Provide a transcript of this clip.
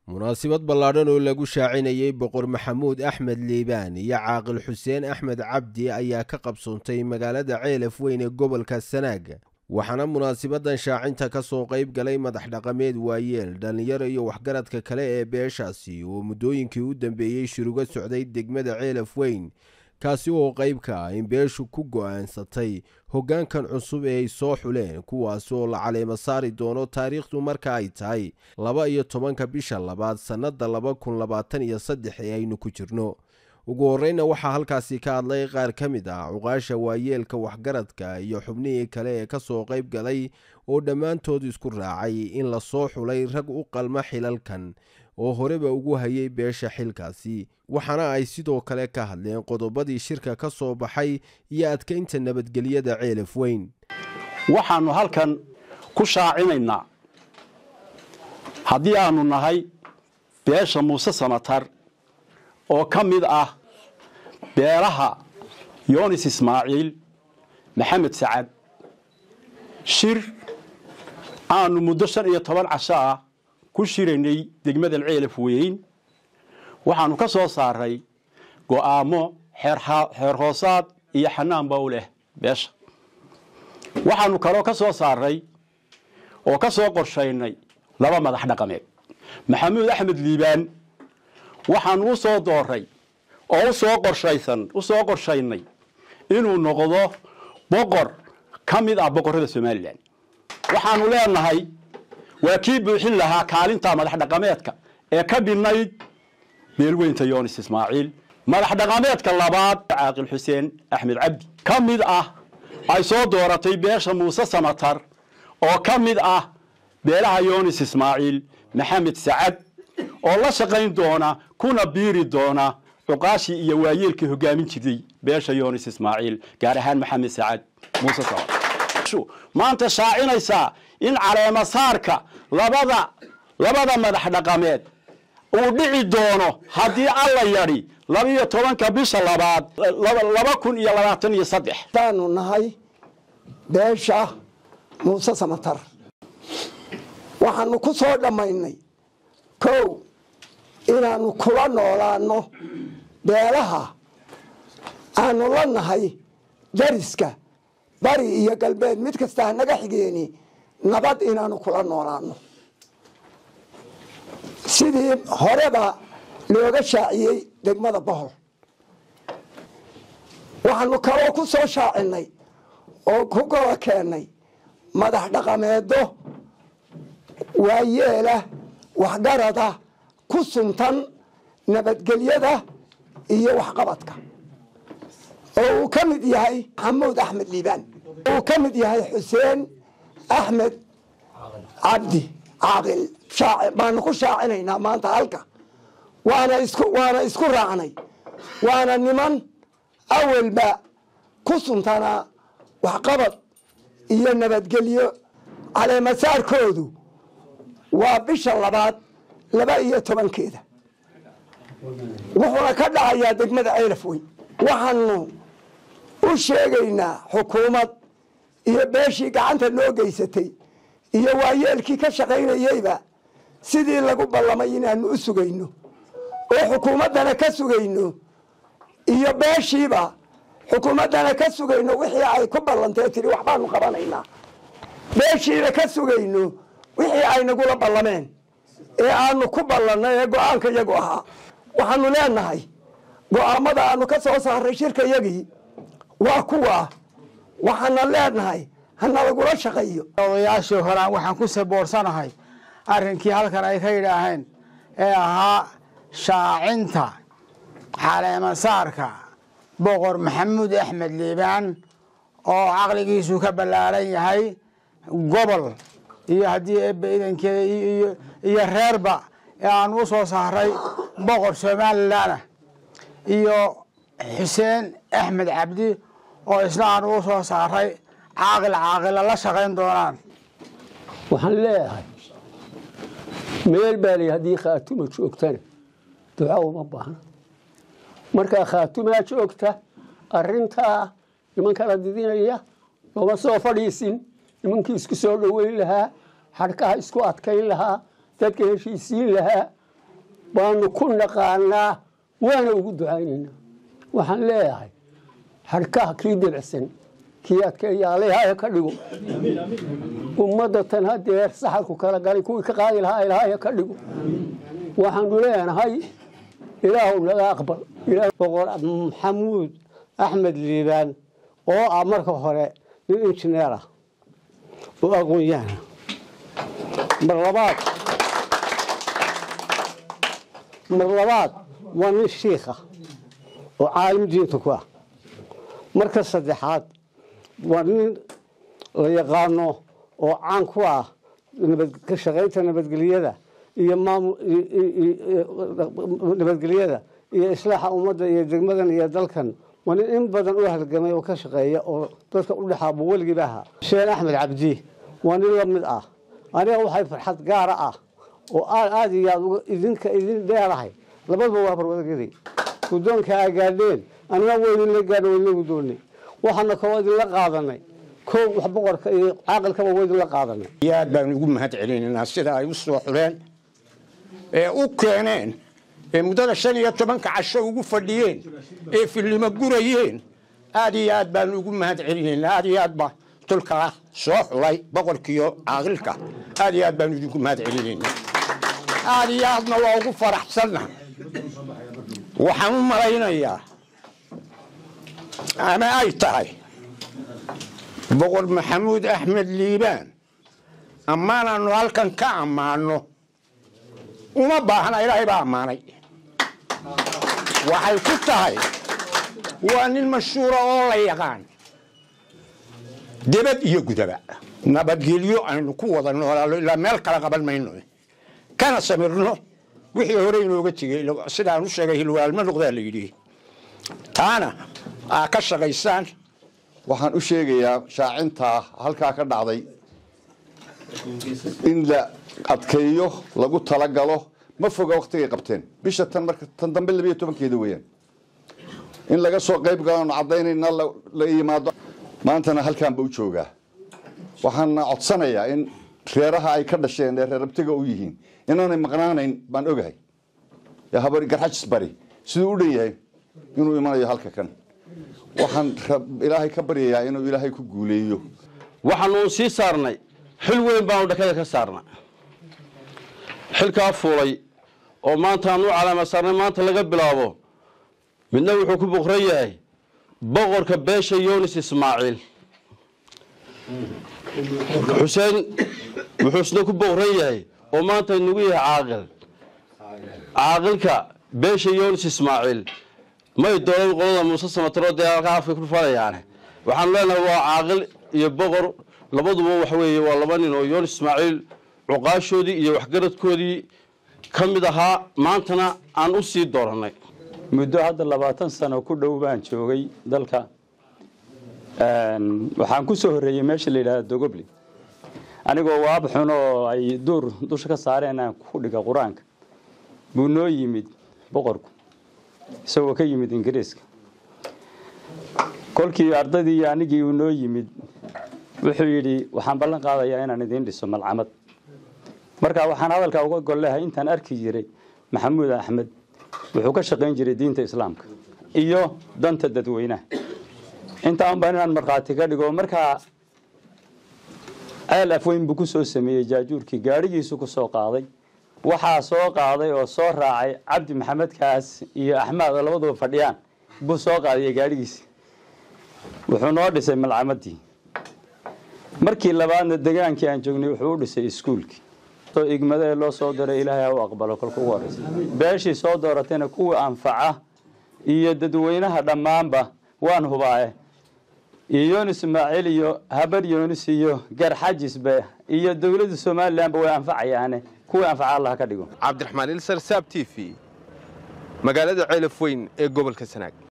munaasabad ballaadhan oo lagu shaacinayey boqor maxamuud axmed liibaan iyo caaqil xuseen axmed cabdi ayaa ka qabsoontay magaalada ceelaf weyn ee gobolka sanaag waxaana munaasabadan shaacinta ka soo qayb galay madax dhaqameed waayeel dhallinyaro iyo waxgaradka kale ee beeshaasi oo muddooyinkii u dambeeyey shiruga socday degmada ceelaf weyn kaasi oo qayb ka ah in beeshu ku go'aansatay hoggaankan cusub ee ay soo xuleen kuwaas oo la caleemo saari doono taariikhdu marka ay tahay laba iyo tobanka bisha labaad sannadda laba kun labaatan iyo saddex ee aynu ku jirno ugu horreyna waxaa halkaasi ka hadlay qaar ka mid ah cuqaasha waayeelka waxgaradka iyo xubnihii kale ee ka soo qayb galay oo dhammaantood isku raacay in la soo xulay rag u qalma xilalkan oo horeba ugu hayay beesha xilkaasi waxaana ay sidoo kale ka hadleen qodobadii shirka ka soo baxay iyo adkaynta nabadgelyada ceelaf weyn waxaannu halkan ku shaacinaynaa haddii aanu nahay beesha muuse samatar oo ka mid ah beelaha yoonis ismaaciil maxamed sacad shir aanu muddo shan iyo toban casho ah ku shiraynay degmadan ceelaf weyn waxaannu ka soo saaray go'aamo xeer hoosaad iyo xanaan ba u leh beesha waxaannu kaloo ka soo saaray oo ka soo qorshaynay laba madax dhaqameed maxamuud axmed liibaan waxaannu u soo dooray oo usoo qorshaysan u soo qorshaynay inuu noqdo boqor ka mid ah boqorrada somalilan waxaannu leenahay waa kii buuxin lahaa kaalinta madax dhaqameedka ee ka dhinayd beelweynta yoonis ismaaciil madax dhaqameedka labaad caaqil xuseen axmed cabdi ka mid ah ay soo dooratay beesha muuse samatar oo ka mid ah beelaha yoonis ismaaciil maxamed sacad oo la shaqayn doona kuna biiri doona cuqaashii iyo waayeelkii hogaamin jiray beesha yoonis ismaaciil gaar ahaan maxamed sacad muuse samatar maanta shaacinaysaa in caleemasaarka labada labada madax dhaqameed uu dhici doono haddii alla yadhi labiyo tobanka bisha labaad laba kun iyo labaatan iyo saddex taanu nahay beesha muuse samatar waxaanu ku soo dhammaynay kow inaannu kula noolaanno beelaha aanu la nahay dariska bari iyo galbeed mid kasta hanaga xigeeni nabad inaanu kula noolaano sidii horeba looga shaaciyey degmada bohol waxaanu kaloo ku soo shaacinay oo ku gola keennay madax dhaqameedo waayeela waxgarada ku suntan nabadgelyada iyo waxqabadka oo uu ka mid yahay maxamuud axmed liibaan uu ka mid yahay xuseen axmed cabdi caaqil baanu ku shaacinaynaa maanta halka waana isku waana isku raacnay waana niman awalba ku suntanaa waxqabad iyo nabadgelyo caleemasaarkoodu waa bisha labaad laba iyo tobankeeda wuxuuna ka dhacayaa degmada ceelaf weyn waxaanu u sheegaynaa xukuumad iyo beeshii gacanta noo geysatay iyo waayeelkii ka shaqaynayeyba sidii lagu ballamay inaanu u sugayno oo xukuumaddana ka sugayno iyo beeshiiba xukuumaddana ka sugayno wixii ay ku ballantee tiri waxbaanu qabanaynaa beeshiina ka sugayno wixii ay nagula ballameen ee aanu ku ballannay ee go-aanka iyagu ahaa waxaanu leenahay go-aamada aanu ka soo saaray shirka yagii waa kuwa waxaana leenahay hana lagula shaqeeyo odayaashii horaan waxaan ku saboorsanahay arrinkii halkan ay ka yidhaaheen ee ahaa shaacinta caleemasaarka boqor maxamuud axmed liibaan oo caqligiisu ka ballaaran yahay gobol iyo haddii eebba idankeeda iyo reerba ee aan u soo saaray boqor somalilanah iyo xuseen axmed cabdi oo isna aan u soo saaray caaqil caaqila la shaqayn doonaan waxaan leeyahay meel baa lay haddii khaatuma joogtana duca uma baahna markaa khaatumaa joogta arintaa nimankala didinaya looma soo fadhiisin nimankii isku soo dhoweyn lahaa xadhkaha isku adkayn lahaa dadka heshiisiin lahaa baanu ku naqaanaa waana ugu ducaynaynaa waxaan leeyahay harkaha kii debicsan kii adkeeya alehaya ka dhigo ummadda tan hadeer saxarku kala galay kuwii ka qaadi lahaa ilahaya ka dhigo waxaanu leenahay ilaahu naga aqbal boqor maxamuud axmed liibaan oo ah marka hore nin injineer ah oo aqoon-yahana mar labaad mar labaad waa nin shiikh ah oo caalim diinta ku ah marka saddexaad waa nin la yaqaano oo caan ku ah ka shaqaynta nabadgelyada iyo nabadgelyada iyo islaaxa ummadda iyo degmadan iyo dalkan waa nin in badan u halgamay oo ka shaqeeya oo dadka u dhexaaba weligiiba ahaa sheen axmed cabdi waa nin la mid ah aniga waxay farxad gaara ah oo aad aad iyo aad idinka idin dheerahay labadaba waa barwadageday guddoonka aa gaadheen anina waa idinla gaadho waa idinla guddoonnay waxaana kaloo idinla qaadanay kow wax boqorka iyo caaqilkaba waa idinla qaadanay aad baan ugu mahad celinaynaa sida ay u soo xuleen ee u keeneen ee muddada shan iyo tobanka casho ugu fadhiyeen ee fillimo gurayeen aad iyo aad baan ugu mahad celinaynaa aad iyo aad baa tulkaa soo xulay boqorkiiyo caaqilka aad iyo aad baan idinku mahad celinaynaa aad iyo aadna waa ugu faraxsanna waxaan u malaynayaa ama ay tahay boqor maxamuud axmed liibaan ammaanaannu halkan ka ammaanno uma baahna ilaahay baa ammaanay waxay ku tahay waa nin mashhuura oo la yaqaan debad iyo gudaba nabadgelyo aynu ku wada noolaalo ilaa meel kala qaban mayno kana samirno wixii hore inooga tegey sidaan u sheegay hilwaalma noqdaa la yidhi taana aa ka shaqaysaan waxaan u sheegayaa shaacintaa halkaa ka dhacday in la adkeeyo lagu talagalo ma foga waktigay qabteen bisha tan marka tan dambe labiyo tobankeeda weeyaan in laga soo qayb galoon caddaynayna la yimaado maantana halkaanba u joogaa waxaana codsanayaa in reeraha ay ka dhasheen ee reerabtiga u yihiin inaanay maqnaanayn baan ogahay habari garxajis bari siduu u dhan yahay inuu imanayo halka kan waxaan ilaahay ka baryayaa inuu ilaahay ku guuleeyo waxaanu sii saarnay xil weyn baanu dhakada ka saarnay xilkaa fuulay oo maanta aanu calaama saarnay maanta laga bilaabo midna wuxuu ku boqran yahay boqorka beesha yunis ismaaciil xuseen wuxuu isna ku boqran yahay oo maanta inugu yahay caaqil caaqilka beesha yunis ismaaciil may doolan qolada muuse samataro dee halkaa afka ku falayaane waxaanu leenahay waa caaqil iyo boqor labaduba waxa weeye waa laba nin oo yunis ismaaciil cuqaashoodii iyo waxgaradkoodii ka mid ahaa maantana aan u sii doorannay muddo hadda labaatan sano ku dhow baan joogay dalka waxaan ku soo horreeyey meesha la yidhahda dogobli anigoo waab xun oo ay duur dusha ka saareen aan ku dhiga qur-aanka buu noo yimid boqorku isagoo ka yimid ingiriiska kolkii ardaydii iyo anigii uu noo yimid wuxuu yidhi waxaan ballan qaadayaa inaan idiin dhiso malcamad markaa waxaan hadalkaa uga gol lehay intaan arki jiray maxamuud axmed wuxuu ka shaqayn jiray diinta islaamka iyo danta dadweynaha intaan baan inaan markhaati ka dhigo markaa ceel afweyn buu ku soo sameeyey jaajuurkii gaadhigiisu ku soo qaaday waxaa soo qaaday oo soo raacay cabdi maxamed kaas iyo axmaad oo labaduba fadhiyaan buu soo qaadaya gaadhigiisi wuxuu noo dhisay malcamadii markii labaadna degaankii aan joognay wuxuu u dhisay iskuulkii oo igmadee loo soo diray ilaahay ha u aqbalo kolka ugu horeysa beeshii soo dooratayna kuwii anfaca iyo dadweynaha dhammaanba waan hubaaye iyo yunis ismaaciil iyo habar yunis iyo garxajisbe iyo dowladda somalilanba way anfacayaane kuwii anfaca allah ka dhigo cabdiraxmaan ilsar saab t v magaalada ceelaf weyn ee gobolka sanaag